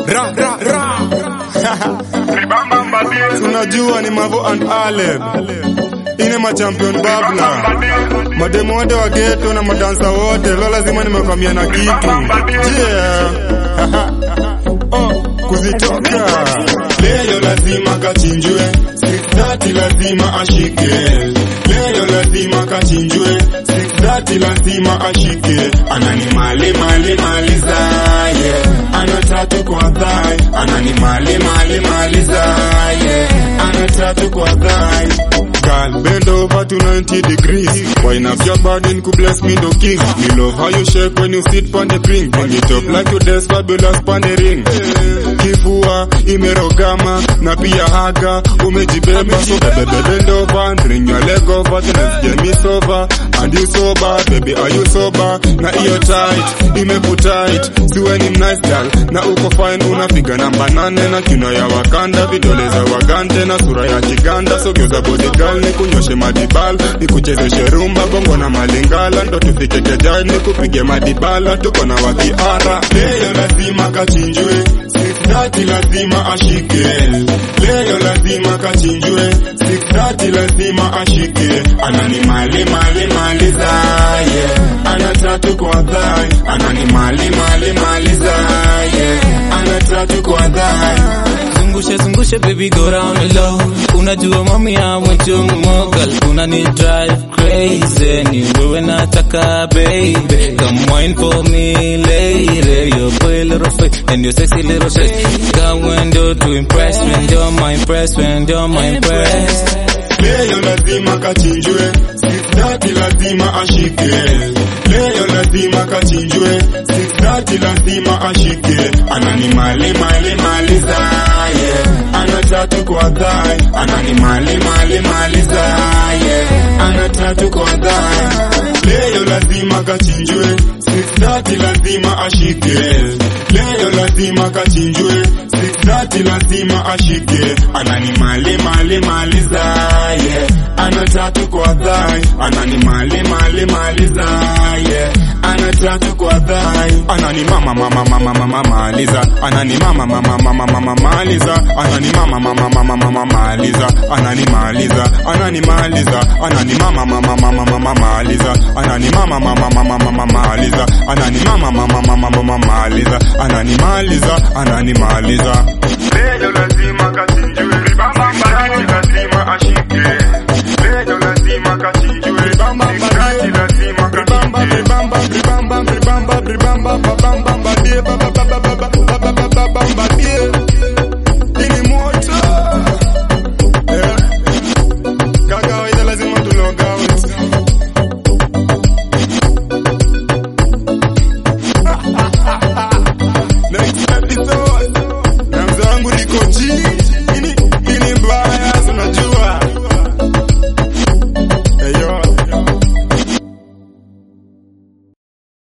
ra ra ra tunajua ni Mavo and Aleb ine machampion babla mademo wote wa geto na madansa wote lo lazima nimekwamia na kitu yeah. oh, kuzitoka leo lazima kachinjwe 630 lazima ashike leo lazima kachinjwe 630 lazima ashike anani mali mali mali zaye ana tatu kwa thai anani mali mali mali zaye ana tatu kwa thai Girl, bend over to 90 degrees. Wine up your body and could bless me, the king. Me love how you shake when you sit on the ring. Bring it up like you dance fabulous on the ring. Kifua imerogama na pia haga umejibeba so bebe bend over and bring your leg over to let's get me sober and you sober baby are you sober na iyo tight imekutight siwe ni nice girl na uko fine unapiga namba nane na kino ya wakanda vidole za wagante na sura ya kiganda sogeza body girl ni kunyoshe madibal ni kuchezeshe rumba bongo na malingala ndo tufike kejani kupige madibala tuko na wakiara leo lazima kachinjwe 630 lazima ashike leo lazima kachinjwe 630 lazima ashike anani mali mali mali zaye ana tatu kwa dhai anani mali mali mali zaye ana tatu kwa dhai zungushe zungushe baby go round low unajua mami amwecho mogal unani drive crazy ni wewe nataka baby come wine for me lady your boy little face and your sexy little face got window to impress when you're my impress when you're my impress leo lazima kachinjwe 630 lazima ashike leo lazima kachinjwe 630 lazima ashike anani mali mali mali zaye ana tatu kwa dhai anani mali mali mali zaye ana tatu kwa dhai leo lazima kachinjwe 630 lazima ashike leo lazima kachinjwe 630 lazima ashike anani mali mali mali zaye ana tatu kwa dhai anani mali mali mali zaye ana tatu kwa dhai anani mama mama mama mama maliza anani mama mama mama mama maliza anani mama mama mama mama maliza anani maliza anani maliza anani mama mama mama mama maliza anani mama mama mama mama maliza anani mama mama mama mama maliza anani maliza anani maliza leo lazima kasi